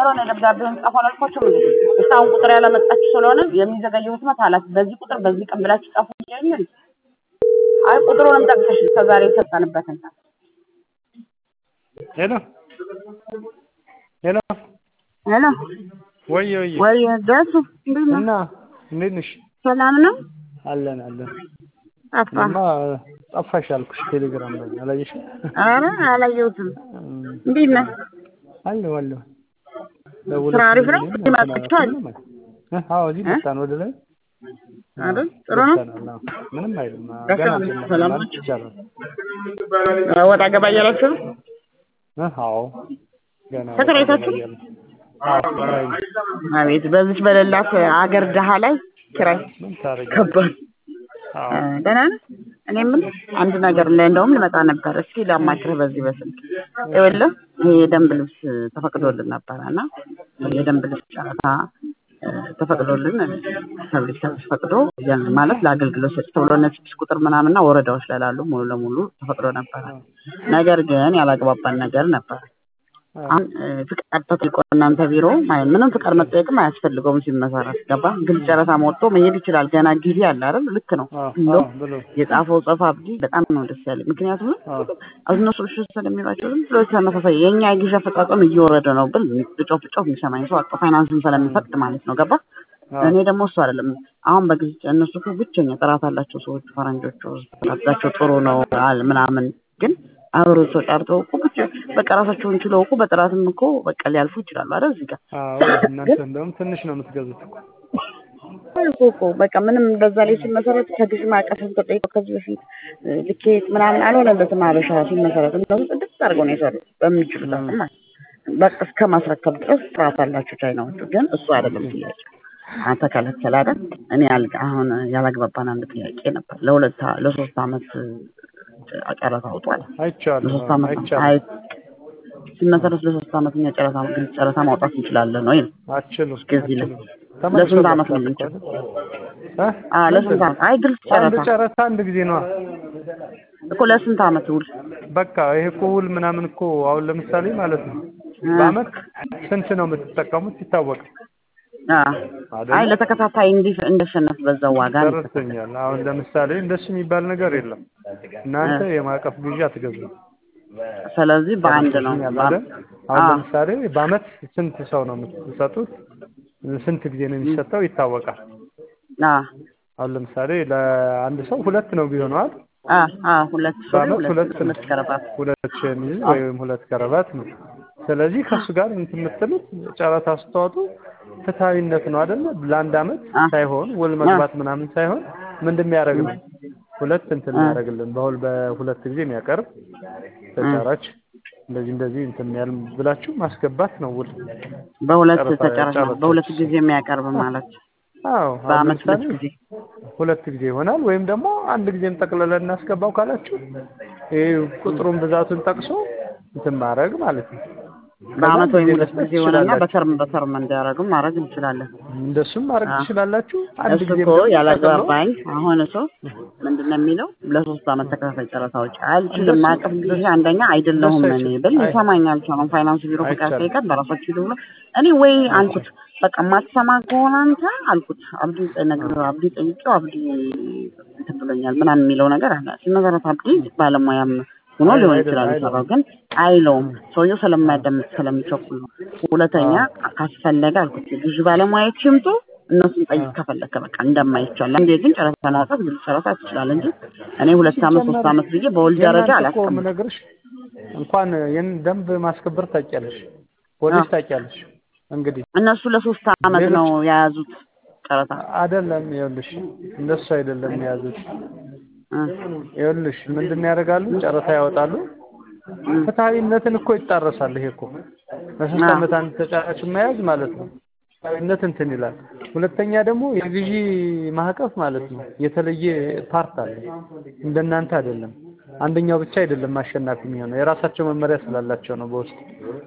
ነው ደብዳቤውን ጻፉ አላልኳቸውም እንዴ? እስካሁን ቁጥር ያላመጣችሁ ስለሆነ የሚዘገየው ህትመት ኃላፊ በዚህ ቁጥር በዚህ ቀን ብላችሁ ጻፉ ይለኛል። አይ ቁጥሩንም ጠቅሰሽ ከዛሬ የሰጠንበትን ሄሎ ሄሎ ሄሎ ወይ ወይ ወይ ደሱ እንዴት ነው? እና እንዴት ነሽ? ሰላም ነው? አለን አለን። ጠፋ። እማ ጠፋሽ አልኩሽ ቴሌግራም ላይ አላየሽም? ኧረ አላየሁትም። እንዴት ነህ? አለሁ አለሁ። ስራ አሪፍ ነው? ይመጣችኋል? አዎ እዚህ መጣን ወደ ላይ አይደል? ጥሩ ነው? መጥተናል። አዎ። ምንም አይልም። ደስ ገና ነው። ጀመርን ሰላም ማለት ናችሁ? ይቻላል። ወጣ ገባ እያላችሁ ነው? እ አዎ ገና ተከራይታችሁ? ወጣ ገባ እያልን። አዎ ተከራይ ነው። አቤት በዚች በሌላት አገር ድሃ ላይ ኪራይ ምን ታደርጊያለሽ? ከባድ። አዎ ደህና ነህ? እኔ የምልህ አንድ ነገር ላይ እንደውም ልመጣ ነበር። እስኪ ላማክርህ በዚህ በስልክ ይኸውልህ ይሄ የደንብ ልብስ ተፈቅዶልን ነበረ እና የደንብ ልብስ ጨረታ እ፣ ተፈቅዶልን ፐብሊክ ሰርቪስ ፈቅዶ ያን ማለት ለአገልግሎት ሰጪ ተብሎ እነ ስድስት ቁጥር ምናምንና ወረዳዎች ላይ ላሉ ሙሉ ለሙሉ ተፈቅዶ ነበረ። ነገር ግን ያላግባባን ነገር ነበር። አሁን እ፣ ፍቃድ ተጠይቆ እናንተ ቢሮ ማለት ምንም ፍቃድ መጠየቅም አያስፈልገውም ሲመሰረት ገባ። ግልጽ ጨረታ መወጥቶ መሄድ ይችላል። ገና ጊዜ አለ አይደል? ልክ ነው አዎ ብሎ አዎ ብሎ የጻፈው ጽሑፍ አብዲ በጣም ነው ደስ ያለኝ። ምክንያቱም አዎ እነሱ እሺ ስለሚላቸው ዝም ብሎ ተመሳሳይ የእኛ የግዢ አፈጻጸም እየወረደ ነው ብል ብጮፍ ብጮፍ የሚሰማኝ ሰው አጣ። ፋይናንስን ስለሚፈቅድ ማለት ነው ገባ። አዎ እኔ ደግሞ እሱ አይደለም አሁን በጊዜ እነሱ እኮ ብቸኛ ጥራት አላቸው ሰዎች ፈረንጆቹ ጥራታቸው ጥሩ ነው አለ ምናምን ግን አብሮ ተጣርተው እኮ ብቻ በቃ ራሳቸውን ችለው እኮ በጥራትም እኮ በቃ ሊያልፉ ይችላሉ አይደል እዚህ ጋር አዎ እናንተ እንደውም ትንሽ ነው የምትገዙት እኮ እኮ እኮ በቃ ምንም በዛ ላይ ሲመሰረት ከግዥ ማዕቀፍ ተጠይቀው ከዚህ በፊት እ፣ ልኬት ምናምን አልሆነለትም። አበሻ ሲመሰረት እነሱ ጽድቅ አድርገው ነው የሰሩት በሚችሉት አቅም ማለት ነው። በቃ እስከ ማስረከብ ድረስ ጥራት አላቸው ቻይናዎቹ። ግን እሱ አይደለም ጥያቄ አንተ ከለከለ አይደል? እኔ ያልጋ አሁን ያላግባባን አንድ ጥያቄ ነበር። ለሁለት አ- ለሶስት አመት እ፣ ጨረታ አውጧል። አይቻለሁ ለሶስት አዎ አመት አይቻለሁ አይ ሲመሰረት ለሶስት አመት እኛ ጨረታ ግልጽ ጨረታ ማውጣት እንችላለን ወይ ነው አትችሉም እስከዚህ ላይ አትችሉም ለስንት አመት ነው ተመልሶላችኋል የምንችለው? እ? አ ለስንት አመት? አይ ግልጽ አንድ ጨረታ ጨረታ አንድ ጊዜ ነዋ እኮ ለስንት አመት ውል? በቃ ይሄ እኮ ውል ምናምን እኮ አሁን ለምሳሌ ማለት ነው በአመት ስንት ነው የምትጠቀሙት ይታወቃል አ አይደለ? አይ ለተከታታይ እንዲህ እንደሸነፍ በዛው ዋጋ ነው። ደረሰኛል አሁን ለምሳሌ እንደሱ የሚባል ነገር የለም እናንተ የማዕቀፍ ግዢ አትገዙም ስለዚህ በአንድ ነው። ደረሰኛል በአ- አይደል? አሁን አ ለምሳሌ በአመት ስንት ሰው ነው የምትሰጡት ስንት ጊዜ ነው የሚሰጠው ይታወቃል አ አሁን ለምሳሌ ለአንድ ሰው ሁለት ነው ቢሆነው አይደል አ አ ሁለት ሱሪ በአመት ሁለት ሁለት ነው ሁለት ከረባት ሁለት ሸሚዝ አ ወይም ሁለት ከረባት ነው ስለዚህ ከእሱ ጋር እንትን የምትሉት ጨረታ ስትወጡ ፍትሐዊነት ነው አይደለ ለአንድ አመት አ ሳይሆን ውል አ መግባት ምናምን ሳይሆን ምንድን የሚያደርግ ነው ሁለት እንትን አ የሚያደርግልን በሁል በሁለት ጊዜ የሚያቀርብ አ ተጫራች እንደዚህ እንደዚህ እንትን ያል ብላችሁ ማስገባት ነው ውል በሁለት ጨረታ ተጨረሰ ጨረታችሁ በሁለት ጊዜ የሚያቀርብ ማለት አዎ አሁን በአመት ሁለት ለምሳሌ ጊዜ ሁለት ጊዜ ይሆናል ወይም ደግሞ አንድ ጊዜም ጠቅልለን እናስገባው ካላችሁ ይሄ ቁጥሩን ብዛቱን ጠቅሶ እንትን ማድረግ ማለት ነው ከዛ በአመት አንድ ወይም ጊዜ ሁለት መስጠት ጊዜ ሆነና ትችላላችሁ በተርም በተርም እንዲያደርግም ማድረግ እንችላለን። እንደሱም ማድረግ አ ትችላላችሁ አንድ እሱ ጊዜም እኮ ደግሞ ጠቅሎ ያላግባባኝ አሁን እሱ ምንድን ነው የሚለው ለሶስት አመት ተከታታይ ጨረታዎች አልችልም። እንደሱ ማዕቀፍ ጊዜ አንደኛ እንደሱ አይደለሁም እኔ አይችልም ብል አይ ሊሰማኝ አልቻለም። ፋይናንስ ቢሮ ፍቃድ አይቻልም ጠይቀን በራሳችሁ ሂዱ ብሎ እኔ ወይ አልኩት አይቻልም በቃ የማትሰማ ከሆነ አንተ አልኩት አብዲ ነገር አብዲ ጠይቄው አብዲ እንትን ብሎኛል ምናምን የሚለው ነገር አለ። ሲመሰረት አብዲ ባለሙያም ሆኖ አይ ሊሆን አይደለም ይችላል የሚሰራው አይለውም ግን አይለውም። ሰውየው ስለማያዳምጥ ስለሚቸኩል ነው። ሁለተኛ አዎ ካስፈለገ አልኩት የግዢ ባለሙያዎች ይምጡ እነሱን ጠይቅ አዎ ከፈለከ በቃ እንደማይቻል አንዴ ግን ጨረታ ማውጣት ግልጽ ጨረታ ትችላለህ እንጂ እኔ ሁለት አመት ሶስት ሲጀመር አመት ብዬ በውል ደረጃ የእናንተ እኮ አላስቀምጥም። የምነግርሽ እንኳን ይህን ደንብ ማስከበር ታውቂያለሽ አዎ ፖሊስ ታውቂያለሽ እንግዲህ እነሱ ለሶስት አመት ሌሎች ነው የያዙት ጨረታ አይደለም ይኸውልሽ እንደሱ አይደለም የያዙት እ ይኸውልሽ ምንድን ያደርጋሉ ጨረታ ያወጣሉ እ ፍትሐዊነትን እኮ ይጣረሳል ይሄ እኮ ለሶስት አዎ አመት አንድ ተጫራች መያዝ ማለት ነው ፍትሐዊነት እንትን ይላል ሁለተኛ ደግሞ የግዢ ማዕቀፍ ማለት ነው የተለየ ፓርት አለ እንደናንተ አይደለም አንደኛው ብቻ አይደለም አሸናፊ የሚሆነው የራሳቸው መመሪያ ስላላቸው ነው በውስጥ